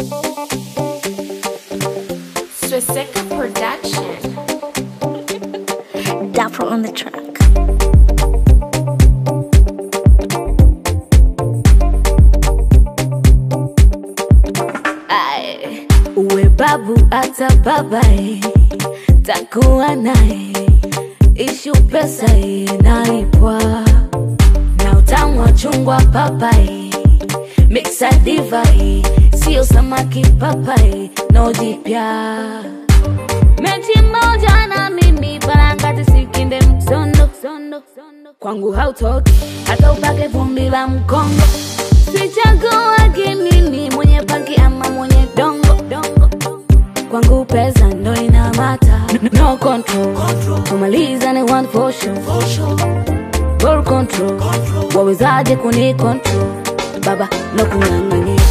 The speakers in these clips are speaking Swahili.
Swisseka Production. Dapper on the track. Aye. Uwe babu hata babae, takuwa naye, ishu pesa inalipwa na utamu wa chungwa papai, mixa divai, sio samaki papai, no jipya mechi moja na mimi parangati sikinde msondo kwangu hautoki hata upake vumbi la mkongo sichaguagi mimi mwenye panki ama mwenye dongo dongo kwangu pesa ndo inamata no control kumaliza ni one for sure Ball control wawezaje kuni control baba no kung'ang'ania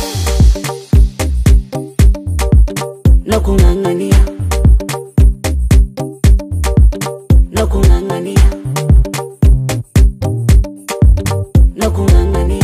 no kung'ang'ania no kung'ang'ania no kung'ang'ania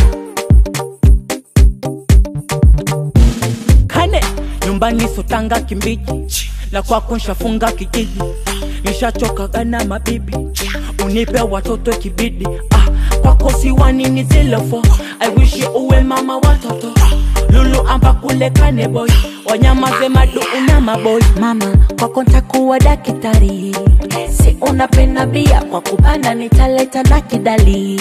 kane nyumbani sotanga kimbiji la kwako nshafunga kijiji nishachokaga na mabibi unipe watoto kibidi ah, kwako siwanini zilofo aiwishi uwe mama watoto lulu amba kule kane boy wanyamaze madu una maboy mama kwako ntakuwa dakitari si unapenda bia kwa kupanda nitaleta na kidali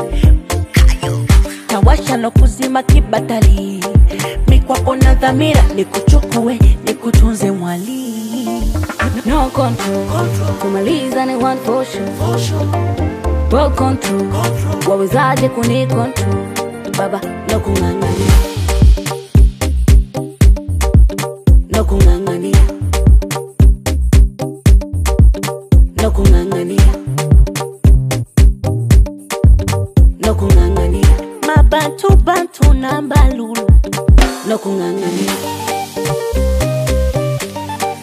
tawasha no kuzima kibatali mikwako na dhamira nikuchukue nikutunze mwali no control, kumaliza ni one for sure. Ball control, wawezaje kuni control baba no kung'ang'ania no kung'ang'ania no kung'ang'ania no kung'ang'ania Mabantu bantu na mbalulu. no kung'ang'ania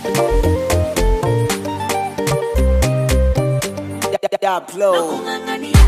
Daplo. kung'ang'ania